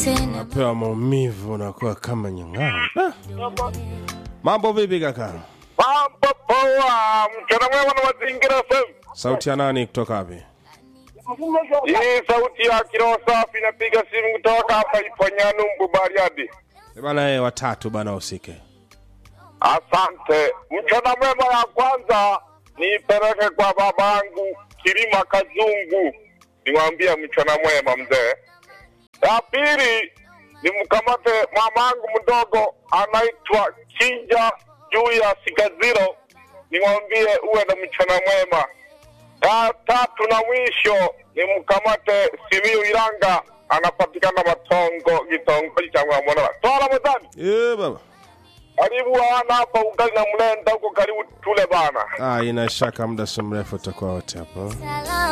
tena napewa maumivu nakuwa kama nyang'ao Ah. mambo vipi kaka Mambo poa, mchana mwema na mazingira FM. sauti ya nani kutoka wapi Hii sauti ya kiroho safi napiga simu kutoka hapa Iponyanu Bariadi. Eh, bana e, watatu bana usike Asante. Mchana mwema ya kwanza niipeleke kwa babangu Kilima Kazungu, nimwambie mchana mwema mzee. Ya pili nimkamate mamangu mdogo anaitwa Kinja juu ya Sikaziro, nimwambie uwe na mchana mwema. Ya tatu na mwisho nimkamate Simiyu Iranga, anapatikana Matongo, kitongoji cha Mwamonala. Toa Ramadhani, e, baba karibu wana hapa ugali na mlenda huko, karibu tule bana. ah, ina shaka muda si mrefu utakuwa wote hapo salama